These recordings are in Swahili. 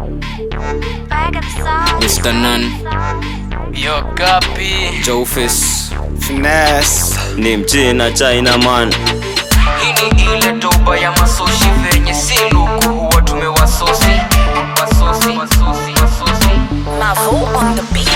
Mr. Nun, Yo Gapi Jofis, Finesse. ni mchina china man Hii ni ile doba ya masoshi venye si luku huwa tumewasosi Wasosi, wasosi, wasosi Mavo on the beat.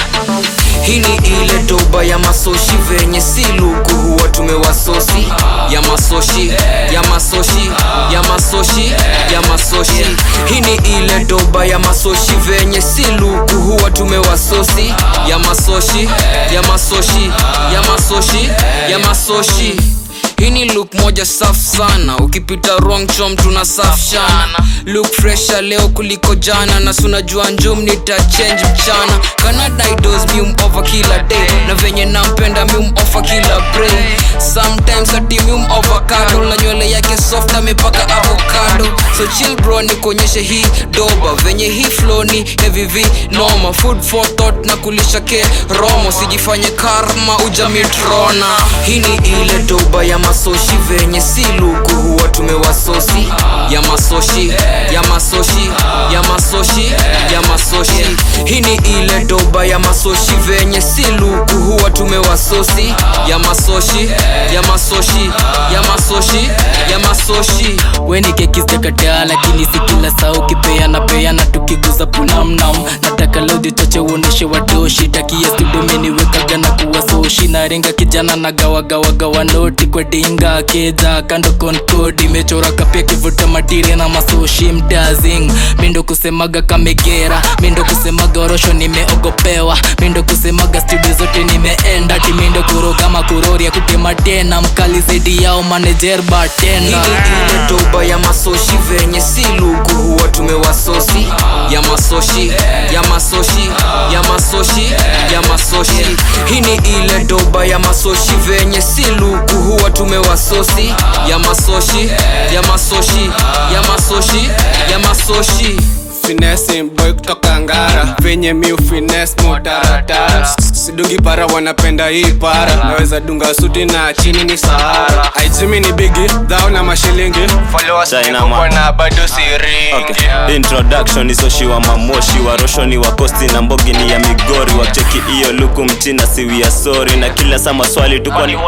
Hii ni ile doba ya masoshi venye si luku huwa tumewasosi ya masoshi ya masoshi ya masoshi ya masoshi hii ni ile doba ya masoshi venye si luku huwa tumewasosi ya masoshi ya masoshi ya masoshi ya masoshi hii ni look moja safu sana ukipita wrong chom tuna safshana look fresha leo kuliko jana na sunajua njum nita change mchana canada idos mium over kila day na venye nampenda mium offer kila brain sometimes ati mium avocado na nywele yake soft amepaka avocado so chill bro nikuonyeshe hii doba venye hii flow ni heavy v noma food for thought na kulisha ke romo sijifanye karma ujamitrona hii ni ile doba ya masoshi venye si luku huwa tumewasosi ya masoshi ya masoshi ya masoshi ya masoshi hii ni ile doba ya masoshi venye si luku huwa tumewasosi ya masoshi ya masoshi ya masoshi ya masoshi weni kekistekatea lakini si kila saa ukipeana peana tukiguza punamnam nataka lodhi chache uoneshe wadoshi takia studomeniwekaga na kuwa soshi narenga kijana na gawagawagawa noti kwa dinga keja kando konkodi imechora kapia kivuta matire na masoshi mdazing mindo kusemaga kamegera mindo kusemaga orosho nimeogopewa mindo kusemaga studio zote nimeenda timindo kuroga makuroria kutema tena mkali zaidi yao manager hii bartender ni ile doba ya masoshi venye si luku huwa tumewasosi ya masoshi ya masoshi ya masoshi ya masoshi hii ni ile doba ya masoshi venye si luku huwa tumewasosi ya masoshi ya masoshi ya masoshi ya masoshi Finesse boy kutoka ngara venye miu finesse mutaratara sidungi para wanapenda hii para naweza dunga suti na chini ni sahara aijimi ni bigi dhao na mashilingi followers China ni kubwa man. na bado siringi okay. introduction isoshiwa mamoshi waroshoni wa kosti na mbogi ni ya migori wacheki iyo luku mchina siwia sori na kila saa maswali tu kwani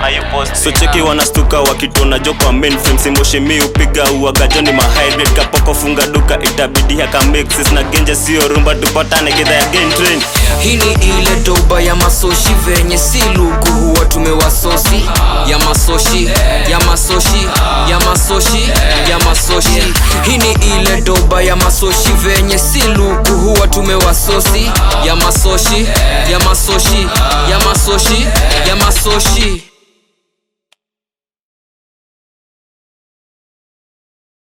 so cheki wanastuka wakitona jo kwa mainframe simboshi mi upiga uagajoni mahybrid kapoko funga duka itabidi haka mixes na genje sio rumba tupatane kidha ya gain train hii ni ile doba ya masoshi venye si luku huwa tumewasosi ya masoshi ya masoshi ya masoshi ya masoshi hii ni ile doba ya masoshi venye si luku huwa tumewasosi ya masoshi ya masoshi ya masoshi ya masoshi